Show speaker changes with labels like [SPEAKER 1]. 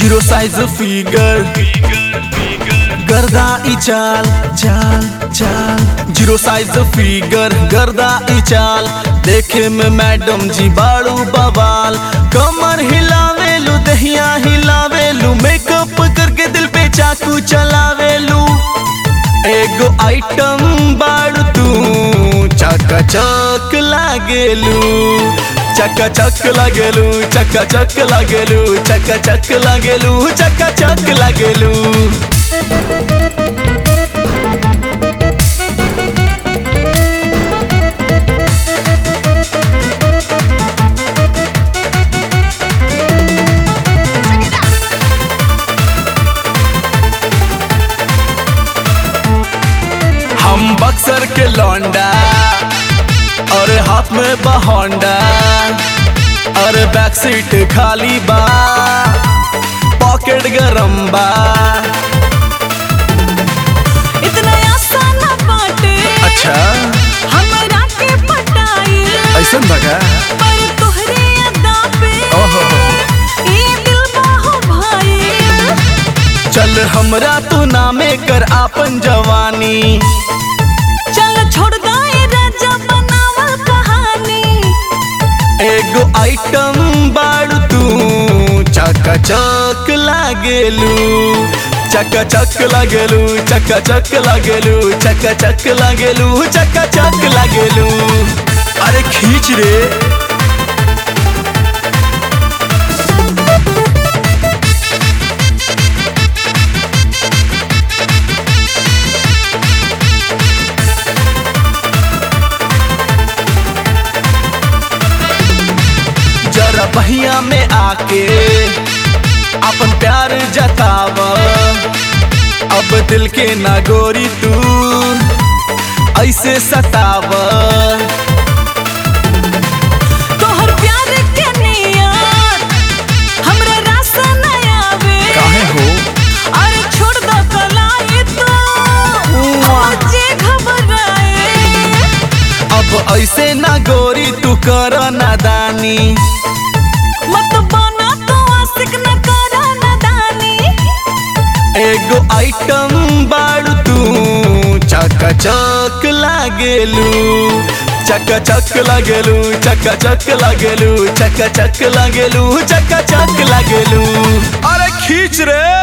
[SPEAKER 1] zero size figure गर्दा ई चाल चाल चाल जीरो साइज फिगर गर्दा ई चाल देखे में मैडम जी बाड़ू बवाल कमर हिलावेलू दहिया हिलावेलू मेकअप करके दिल पे चाकू चलावेलू एगो आइटम बाड़ू तू चका चक लागेलू चका चक लागेलू चका चक लागेलू चका चक लागेलू चका चक लागेलू हम बक्सर के लौंडा और हाथ में बहोंडा और बैक सीट खाली बा पॉकेट गरम बा
[SPEAKER 2] इतना आसान बाटे
[SPEAKER 1] अच्छा
[SPEAKER 2] हमरा के पटाई
[SPEAKER 1] ऐसा बगा
[SPEAKER 2] पर तोहरे अदा पे
[SPEAKER 1] ओहो
[SPEAKER 2] ई दिल बाहो भाई
[SPEAKER 1] चल हमरा तू नामे कर आपन जवानी
[SPEAKER 2] चल छोड़ दाए राजा बनावल कहानी
[SPEAKER 1] एगो आइटम बाड़ू तू चका चक लागेलू चका चक लागेलू चका चक लागेलू चका चक लागेलू चका चक लागेलू अरे खींच रे जरा बहिया में आके अपन प्यार जताव अब दिल के नागोरी तू ऐसे सताव
[SPEAKER 2] तोहर प्यार के नियत हमरा रास न आवे
[SPEAKER 1] हो
[SPEAKER 2] अरे छोड़ दो कलाई तो मुझे घबराए
[SPEAKER 1] अब ऐसे ना गोरी तू कर नादानी
[SPEAKER 2] मत बना तो आशिक न करा नदानी
[SPEAKER 1] एगो आइटम बाड़ू तू चका चक लागेलू चका चक लागेलू चका चक लागेलू चका चक लागेलू चका चक लागेलू अरे खींच रे